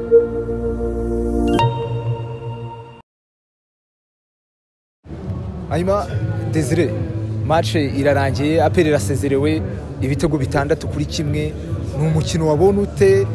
hanyuma desire match irarangiye aperi irasezerewe ibitego bitandatu kuri kimwe ni umukino wabona ute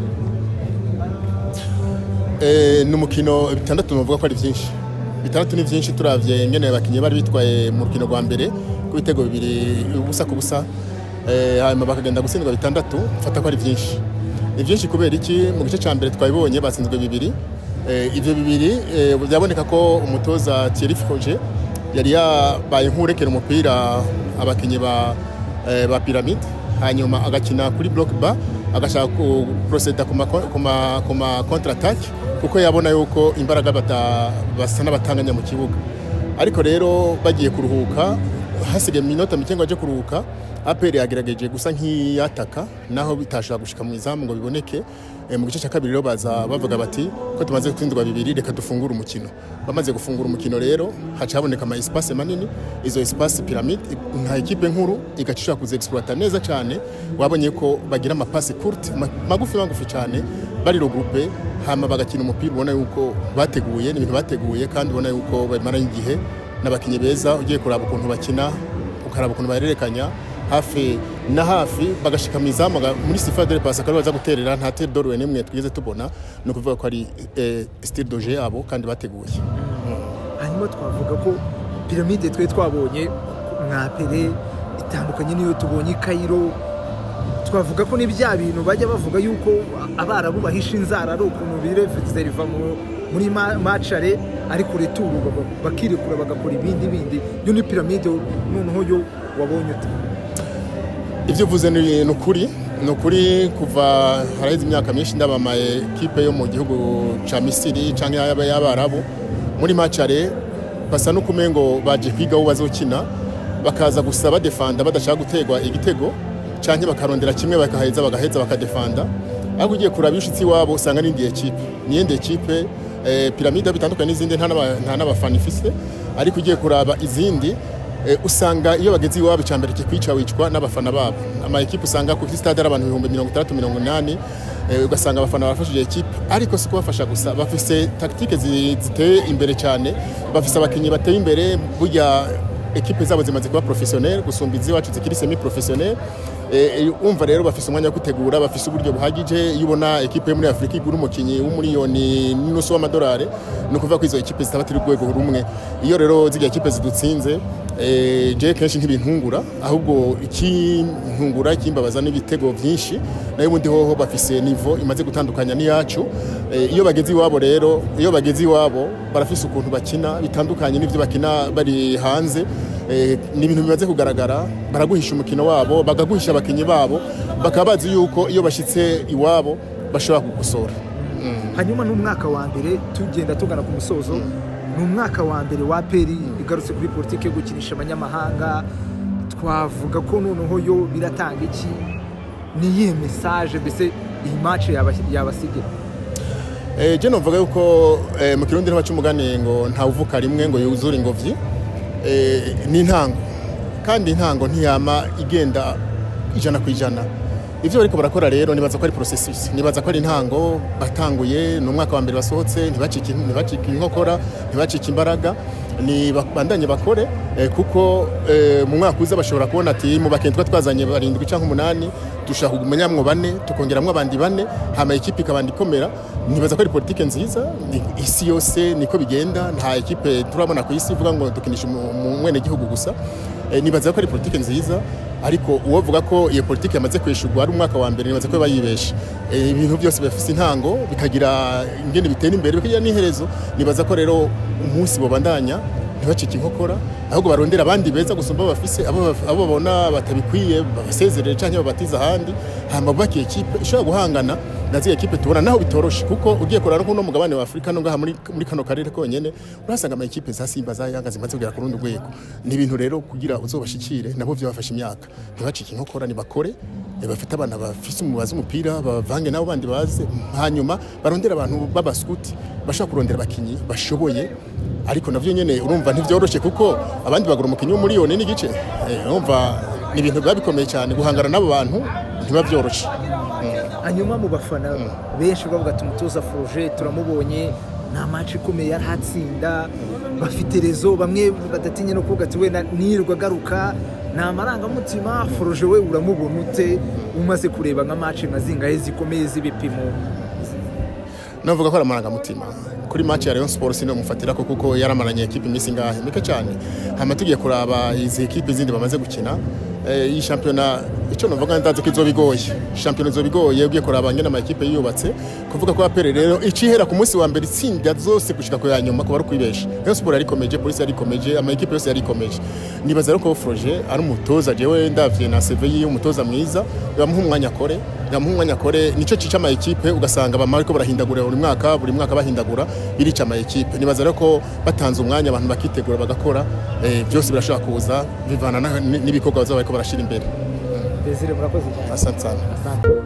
Eh, ni umukino bitandatu nuvuga ko ari byinshi bitandatu ni byinshi turavye ngene abakinnyi bari bitwaye mu rukino rwa mbere ku bitego bibiri ubusa ku busa eh, hanyuma bakagenda gutsindwa bitandatu mfata ko ari byinshi ni byinshi kubera iki mu gice cya mbere twabibonye batsinzwe bibiri eh, ivyo bibiri eh, byaboneka ko umutoza Thierry Froger yari yabaye nk'urekera umupira abakinnyi ba, eh, ba Pyramide hanyuma agakina kuri block bar agashaka kuproceda ku ma ku ma- ku ma contre attaque kuko yabona yuko imbaraga bata- basa n'abatanganya mu kibuga ariko rero bagiye kuruhuka hasigaye iminota mike ngo aje kuruhuka aperi yagerageje gusa nk'iyataka naho bitashobora gushika mu izamu ngo biboneke Eh, mu gice cya kabiri rero baza bavuga bati ko tumaze gutsindwa bibiri reka dufungure umukino bamaze gufungura umukino rero haca haboneka ama espace manini izo espace pyramide nka ekipe nkuru igaca ishobora kuza exploiter neza cyane wabonye ko bagira amapasi courte ma- magufi magufi cyane bari regroupe hama bagakina umupira ubona yuko bateguye ni ibintu bateguye kandi ubona yuko bamaranye igihe n'abakinnyi beza ugiye kuraba ukuntu bakina ukaraba ukuntu bahererekanya hafi na hafi bagashika mu izamu baga- muri sifa de passe akaba baza guterera nta tere dorwe nimwe twigeze tubona ni ukuvuga ko ari eh, style doje yabo kandi bateguye hanyuma twavuga ko piramide twe twabonye nka pere itandukanye n'iyo tubonye i kayiro twavuga ko ni bya bintu bajya bavuga yuko abarabu bahisha inzara ari ukuntu bireferiva muri ma- macare ariko returu baba- bakirekura bagakora ibindi bindi yo ni piramide noneho yo wabonye ute ibyo uvuze ni ni ukuri ni ukuri kuva haraheze imyaka myinshi ndabamaye kipe yo mu gihugu cya misiri cyangwa y'aba- y'abarabu muri macare basa n'ukumengo baje kwiga aho bazokina bakaza gusa badefanda badashaka gutegwa igitego cyangwa bakarondera kimwe bakaheza bagaheza bakadefanda ariko ugiye kuraba ishitsi iwabo usanga n'indi ekipe n'iyindi ekipe eh, piramide bitandukanye n'izindi nta n'aba- nta n'abafana ifise ariko ugiye kuraba izindi Eh, usanga iyo bageze iwabo icya mbere kikwica wicwa n'abafana babo ama ekipe usanga kuri stade ari abantu ibihumbi mirongo itandatu mirongo inani eh, ugasanga abafana barafashije ekipe ariko si kubafasha gusa bafise tactique zi- ziteye imbere cyane bafise abakinnyi bateye imbere burya ekipe zabo zimaze kuba professionnel gusumba iziwacu zikiri semi professionnel Eh, umva rero bafise umwanya wo gutegura bafise uburyo buhagije iyo ubona ekipe yo muri afurika igura umukinnyi w'umuriyoni n'inusu w'amadolari ni ukuvuga ko izo ekipe zitaba turi rwego rumwe iyo rero ziriya ekipe zidutsinze eh, je kenshi ntibintungura ahubwo ikintungura ikimbabaza n'ibitego byinshi nayo ubundi hoho bafise nivo imaze gutandukanya n'iyacu Eh, iyo bageze iwabo rero iyo bageze iwabo barafise ukuntu bakina bitandukanye n'ivyo bakina bari hanze Eh, ni ibintu bimaze kugaragara baraguhisha umukino wabo bakaguhisha abakinnyi babo bakaba bazi yuko iyo bashyitse iwabo bashobora kugusora hanyuma n'umwaka wa mbere tugenda tugana ku musozo ni umwaka wa mbere wa peri igarutse kuri politiki yo gukinisha abanyamahanga twavuga ko noneho yo biratanga iki ni iyihe mesaje mbese iyi mace yabasigira Eh, je novuga yuko eh, mu kirundi ntibaca umugani ngo ntawuvuka rimwe ngo yuzure ingobyi Eh, ni intango kandi intango ntiyama igenda ijana ku ijana ivyo bariko barakora rero nibaza ko ari processus nibaza ko ari intango batanguye ni umwaka wa mbere basohotse ntibacike ntibacike inkokora ntibacike imbaraga ni bandanye bakore eh, kuko eh, mu mwaka uza bashobora kubona ati mu bakenzi twa twazanye barindwi canke umunani dushaka kumenyamwo bane tukongeramwo abandi bane hama ekipe ikabandi ikomera nibaza ko ari politike nziza ni- isi yose niko bigenda nta ekipe turabona ku isi ivuga ngo dukinisha umwene gihugu gusa Eh, nibaza ko ari politike nziza ariko uwovuga ko iyo politike yamaze kwishurwa ari umwaka wa mbere nibaza ko bayibesha Eh, ibintu byose bifite intango bikagira ingene bitera imbere bikagira n'iherezo nibaza ko rero umunsi bobandanya ntibacike inkokora ahubwo barondera abandi beza gusumba bafise abo baf- abo babona batabikwiye babasezerere cyangwa babatiza ahandi hama bubake ekipe ishobora guhangana na ziriya ekipe tubona naho bitoroshe kuko ugiye kurara nko no mugabane wa Afurika no ngaha muri, muri kano karere konyene urasanga ama ekipe za Simba za Yanga zimaze kugera ku rundi rwego ni ibintu rero kugira uzobashikire nabo byabafasha imyaka ntibacike inkokora nibakore eh, bafite abana bafise umubazi umupira bavange nabo bandi baze hanyuma barondera abantu b'abaskuti bashobora kurondera abakinyi bashoboye ariko navyo nyene urumva ntivyoroshe kuko abandi bagura umukinyi w'umuriyoni n'igice Eh, urumva ni ibintu biba bikomeye cyane guhangana n'abo bantu ntibabyoroshe Mm. hanyuma mu bafana benshi bavuga ati umutoza Froge turamubonye nta match ikomeye yari atsinda bafite rezo bamwe badatinya no kuvuga ati wenda nirwa agaruka ni amarangamutima Froge we uramubona ute umaze kureba nka match nka zingahe zikomeye z'ibipimo navuga ko ari amarangamutima kuri match ya Rayon Sports sino mufatira ko kuko yaramaranye equipe iminsi ngahe mike cyane hama tugiye kuraba izi equipe zindi bamaze gukina eh, iyi shampiyona icyo navuga ndazi ko izoba igoye shampiyona izoba igoye ugiye kuraba ngene ama equipe yubatse kuvuga ko apere rero icihera ku munsi wa mbere itsinda zose gushika ku ya nyuma kuba ari kwibesha Rayon Sports yarikomeje polisi yarikomeje ama equipe yose yarikomeje nibaza rero ko Froge ari umutoza jewe ndavye na CV yiwe umutoza mwiza bamuha umwanya akore yamuha umwanya akore nico cica ama equipe ugasanga bama ariko barahindagura buri mwaka buri mwaka bahindagura birica ama equipe nibaza rero ko batanze umwanya abantu bakitegura bagakora eh, byose birashobora kuza bivana na- n'ibikorwa bazaba bariko barashira imbere Desire murakoze cyane asante sana Asante.